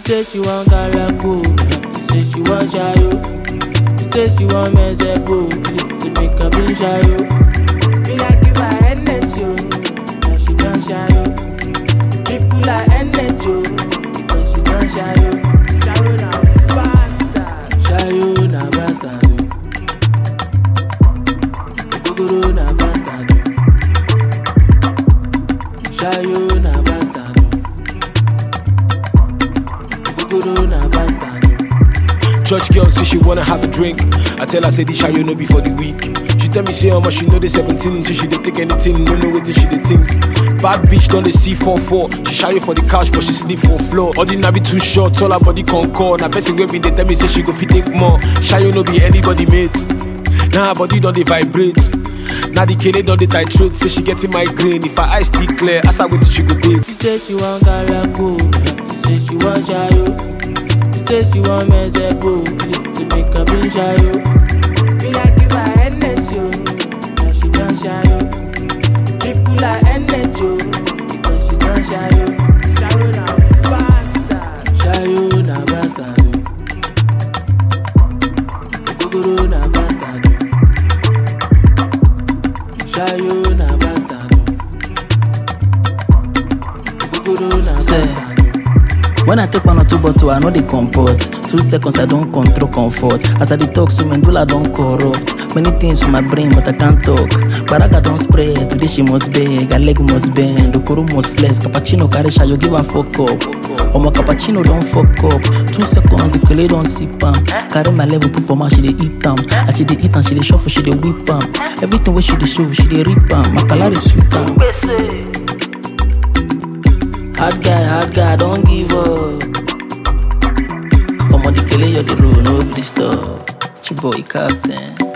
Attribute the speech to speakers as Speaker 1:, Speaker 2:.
Speaker 1: say she want galako, she say she want shayo. She say she want mezepo, say make her bring shayo. Me I give her Hennessy, yo, now she done shayo. Triple her energy, yo, because she done shayo. Shayo na bastard, shayo na bastard, yo. Ogogoro na bastard, yo. Shayo na bastard, yo. Ogogoro na bastard, yo.
Speaker 2: Church girl say she wanna have a drink. I tell her say this you no be for the week. She tell me say how much she know the 17, so she dey take anything, no know what she dey think. Bad bitch done the C44. She shy for the couch, but she sleep for floor. Ordinary too short, all her body concord. Now person wey been dey tell me say she go fit take more. Shy no be anybody mate. Now her body don't dey vibrate. Now the kid don't dey titrate. Say she getting migraine. If her eyes still clear, ask her what she go take.
Speaker 1: She say she want galako, she say she want shayo. She say she want mezepo, say make her bring shayo. Me I give her Hennessy, yo, now she done shayo. Triple her energy, yo, because she done shayo. Shayo na bastard, shayo na bastard, yo. Ogogoro na bastard, yo. Shayo na bastard, yo. Ogogoro na
Speaker 3: Say.
Speaker 1: bastard, yo.
Speaker 3: When I take one or two bottle, I know they comport. Two seconds, I don't control comfort. As I detox, so medulla don't corrupt. Many things for my brain, but I can't talk. Baraga don't spread, today she must beg, her leg must bend, Okoro must flex, cappuccino carry you give her fuck up. Omo cappuccino don't fuck up. Two seconds, the kele don't sip am. Carry my level, put for my she dey eat am. As she dey eat am, she dey shuffle, she dey whip am. Everything where she dey show, she dey rip am. My calorie sweet am. Hard guy, hard guy, don't give up. Omo the kele you the road, no please stop. Chiboy captain.